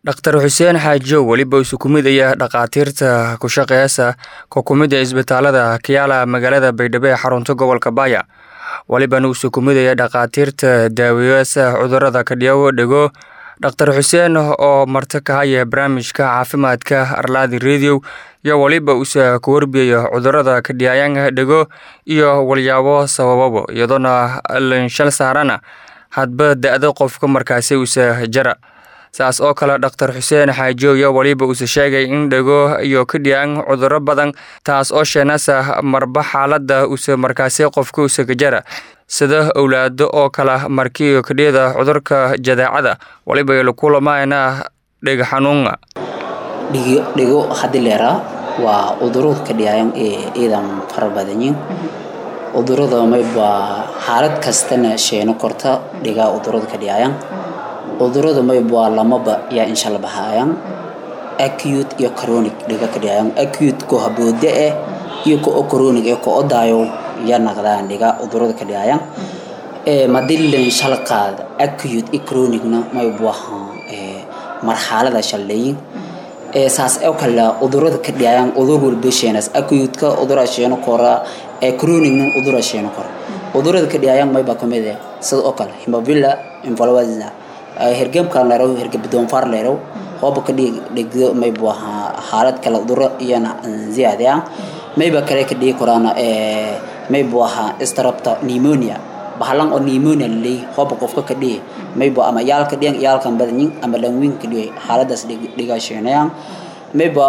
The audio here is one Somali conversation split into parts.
Dr xuseen xaajow weliba isu ku mid ayaa dhakhaatiirta ku shaqeysa ka kumida isbitaalada Kiala magaalada Baydhabo ee xarunta gobolka Baya walibana isu ku mid ayaa dhakhaatiirta daaweyaasha cudurada kadhiyawo dhego Dr xuseen oo marti ka haya barnaamijka caafimaadka Arladi Radio iyo waliba usa ku warbiyayo cudurada kadhiyayaan dhego iyo walyaabo sabababo iyadoona lanshal saarana hadba da-da qofka markaasi usa jara saas oo kale dhaktar xuseen xaajow iyo waliba uuse sheegay in dhego iyo kadhiyaan cuduro badan taas oo sheenasa marba xaalada use markaasi qofka use kajara sida owlaado oo kala markiyo kadhiyada cudurka jadeecada waliba lakulamaana dhega xanuuna dhigo hadii leeraa waa cudurada kadhiyayan ee ciidan fara badanyiin cudurada mayba xaalad kastana sheeno korta dhigaa cudurada kadhiyayan cudurada mayba lamaba yaa inshala bahayaan acute iyo chronic dhiga kadhiyayan acute ko haboode eh iyo ko chronic ee ko odaayo ya naqdaan dhiga cudurada kadhiyayan ee madilin shal qaad acute iyo chronicna mayba ee marxalada shaleeyin ee saas oo kale cudurada kadhiyayan cudur walba sheenas acute ka cudura sheeno kora ee chronicna cudura sheeno kora cudurada kadhiyayan mayba kamid eh sida oo kale hemophilia influenza hergebkan leerow hergeb doonfaar leerow hooba ka dhigdo mayba xaalad kale cuduro iyana ziyaade ah mayba kale ka dhigi koraan mayba ahaa strapta pneumonia bahalan oo pneumonia laleey hooba qofka ka dhigi mayba ama yaalka dhigan yaalkan badanyin ama lanwiin ka dhigi xaaladaas dhigasheenayaan mayba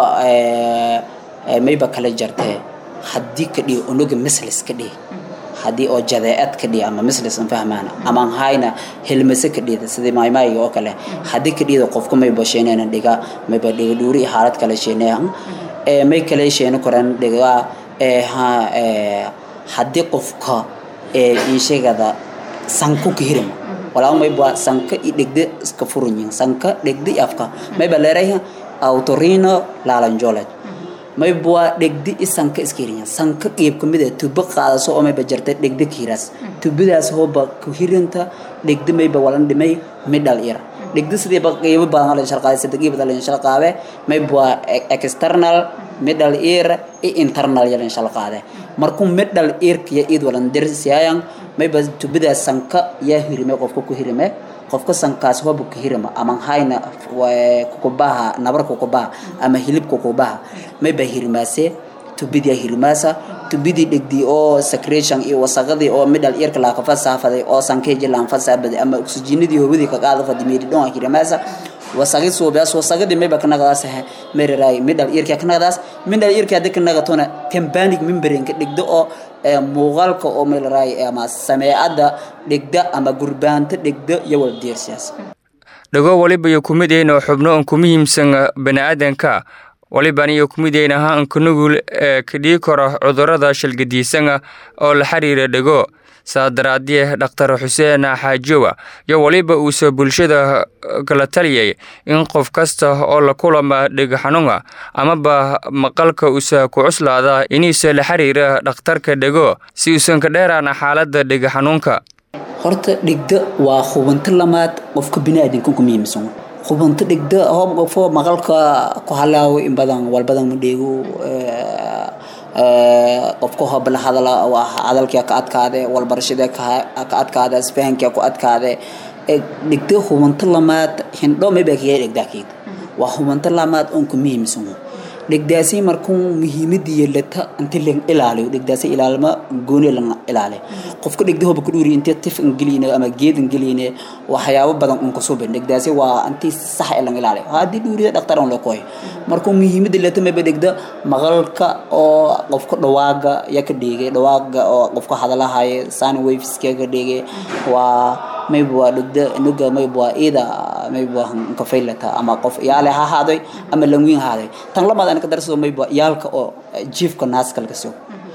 mayba kale jartee haddii ka dhigi unuga mislis ka dhigi haddii oo jadeecad ka dhiga ama mislis an fahmaana ama hayna helmase ka dhida sidii maaymaayga oo kale haddii ka dhida qofka mayba sheeneena dhiga mayba dhiga dhuuri iyo xaalad kale sheeneehan ee may kale sheeno koraan dhiga ee ha ee haddii qofka ee inshegada sanku ka hirma walaa mayba sanka i dhigda iska furanyin sanka dhigda i afka mayba leerayha autorino lalanjolage mayba dhegdi i sanka iska hirinya sanka qeyb kamid ah tubo qaadaso oo mayba jarta dhegdi kiiras tubadaas hooba ku hirinta dhegdi mayba walan dhimay midhal ir dhegdi sidiiba qeybo badan la sharqaaday saddex qeyb la sharqaaday mayba external midhal ir i internal yalan sharqaaday markuu midhal ir kiya id walan dirsiyayan mayba tubadaas sanka yaa hirime qofka ku hirime qofka sankaas hooba ka hirima ama hayna kukubaha nabar kukubaha ama hilib kukubaha mayba hirimaase tubidii hirimaasa tubidii dhegdii oo secretion iyo wasaqadii oo midhal irka laa kafasafaday oo sankeeji laan fasabaday ama oxygenadii hoowadii ka qaada fadimiyadi dhon hirimaasa wasaqi suubaas wasaqadii mayba kanagadaas meriray midhal irka kanagadaas midhal irka hadii kanagatona tympanic membrane ka dhigdo oo muuqaalka oo meelaraay ama sameecada dhigda ama gurbaanta dhigda iyo wala deersiyaas dhago waliba iyo kumid ayna xubno aan ku muhiimsan baniaadanka waliban iyo kumid ayna ha anka nugul ee kadhii karo cudurada shalgadiisana oo la xiriira dhego saa daraadie dhaktar xuseen xaajowa iyo waliba uuse bulshada kala taliyay in qof kasta oo la kulama dhega xanuuna amaba maqalka usa ku cuslaada inuuse la xiriira dhakhtarka dhego si uusan ka dheeraana xaalada dhega xanuunka horta dhigda waa hubanto lamaad qofka biniaadanka ku muhiimsan hubanto dhigda hoob qofo maqalka ku halaawo in badan walbadan ma dheego qofka hoob la hadala hadalkia ka adkaade walbarashada ka adkaade isfahankia ku adkaade dhigda hubanto lamaad hindho mayba kaga dhigdaakeed waa hubanto lamaad oon ku muhiimsan dhegdaasi markuu muhiimadii lata inti la ilaaliyo dhegdaasi ilaalma gooni la ilaaliyo qofka dhegda hoba ku dhuuri intii tif ingeliine ama geed ingeliine waxyaabo badan un kusoo bin dhegdaasi waa intii sax ee la ilaaliyo haddii dhuurida dhaktar on la koy markuu muhiimadii lata mayba dhegda maqalka oo qofka dhawaaga ya ka dhigay dhawaaga oo qofka hadalahaya sound waveska ka dhigay waa mayba waa dhegda nuga mayba waa ida mayba ka faylata ama qof yaale ha haaday ama langwiin haaday tan lamaad ka darsado mayba yaalka oo jiifka naaska laga soo